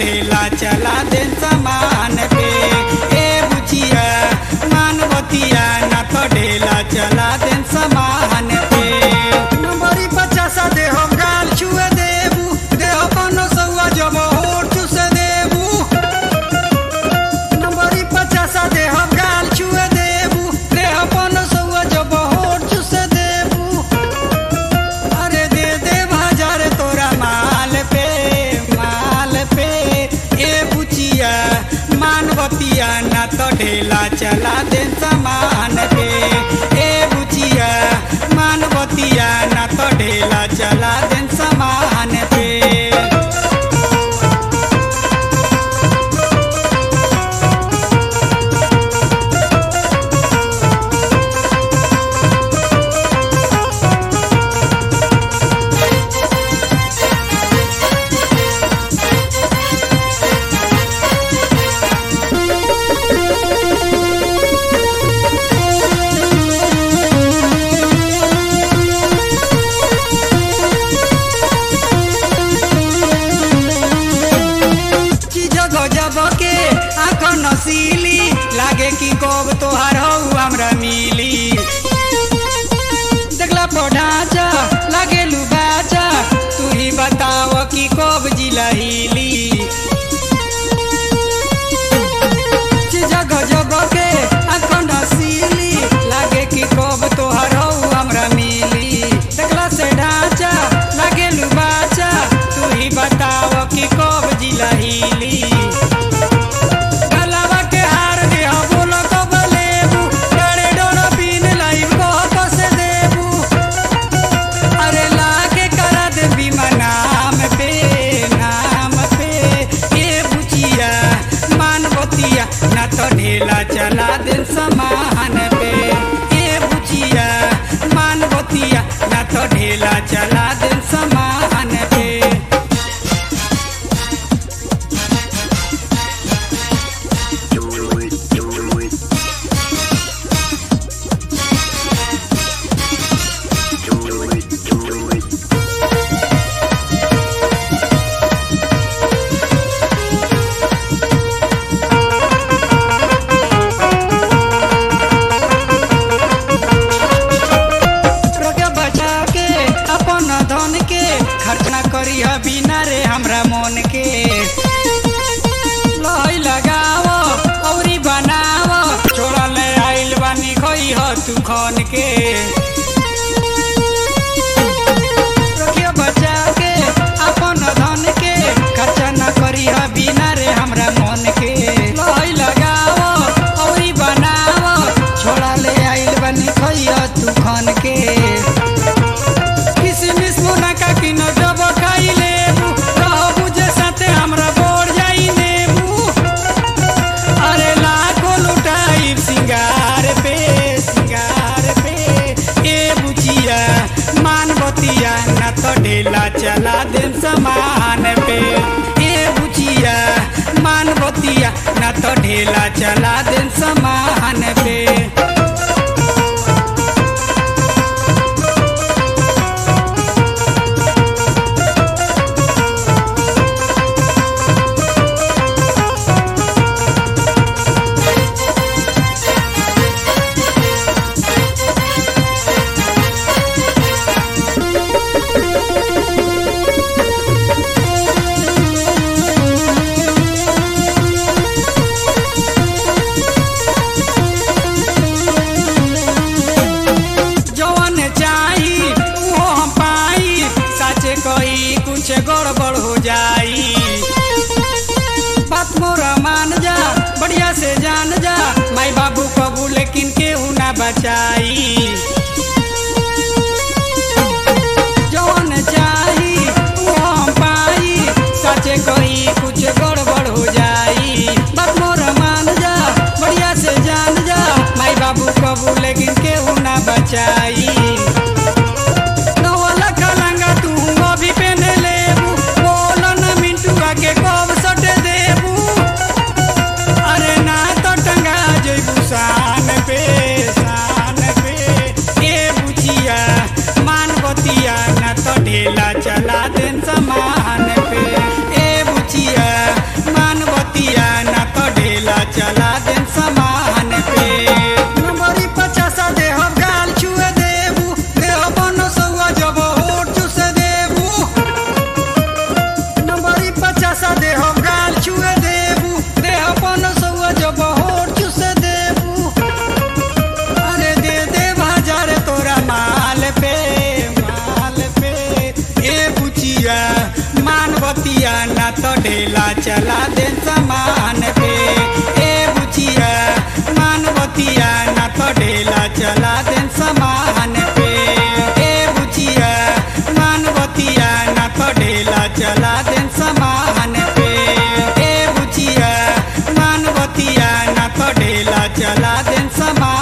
ढेला चला दे समान पे ए बुचिया मानवतिया ना तो ढेला चला दे समान पे नंबरी पचासा दे हो गाल छुए देबू दे हो पनो सौआ जब होठ चुसे देबू नंबरी पचासा दे हो गाल छुए देबू दे हो पनो सौआ जब होठ चुसे देबू अरे दे दे बाजार तोरा माल पे माल पे ए बुचिया मानवतिया ना तो ढेला चला दे समान पे ए बुचिया मानवतिया ना तो ढेला चला दे समान पे चीज गजब के आँख नसीली लागे कि कब तोहार हौ हमरा मिली देखला पढ़ाचा लागे लुबाचा तू ही बताव कि कब जिला हिली चीज गजब के आँख नसीली लागे कि कब तोहार हौ हमरा मिली देखला से ढांचा लागे लुबाचा तू ही बताव कि कब जिला हिली गलवा के हार दे हो बोलो कब लेबू डरे डोरो पीन लाइव को कस देबू अरे लागे करा दे बीमा नाम पे नाम पे ये बुचिया मानवतिया ना तो ढेला चला दे समान पे ये बुचिया मानवतिया ना तो ढेला चला दे समान पे रोके बचा के अपन धन के खर्च ना करी बिना रे हमरा मन के लई लगाव औरी बनाव छोड़ा ले आइल बानी खई ह तू खन के रोके बचा के अपन धन के खर्च ना करी बिना रे हमरा मन के लई लगाव औरी बनाव छोड़ा ले आइल बानी खई ह तू खन के किसमिस मुनका की न जब खाई लेबू रहबू जे साथे हमरा बोर जाई नेबू अरे लाखो लुटाई सिंगार पे सिंगार पे ए बुचिया मानवतिया न तो ढेला चला दे समान पे ए बुचिया मानवतिया न तो ढेला चला दे समान पे जवन चाही वो हम पाई साचे कही कुछ गड़बड़ हो जाई बात मोरा मान जा बढ़िया से जान जा माई बाबू कबू लेकिन केहू ना बचाई जवन चाही वो हम पाई साचे कही कुछ गड़बड़ हो जाई बात मोरा मान जा बढ़िया से जान जा माई बाबू कबू लेकिन केहू ना बचाई नवला कलंगा तू अभी पहने लेबू बोलो न मिंटुआ के कब सटे देबू अरे ना तो टंगा जइबू शान पे शान पे ए बुचिया मानवतिया ना तो ढेला चला दे समान पे ए बुचिया ढेला चला दे सामान पे ए बुचिया मानवतिया ना तो ढेला चला दे सामान पे ए बुचिया मानवतिया ना तो ढेला चला दे सामान पे ए बुचिया मानवतिया ना तो ढेला चला दे सामान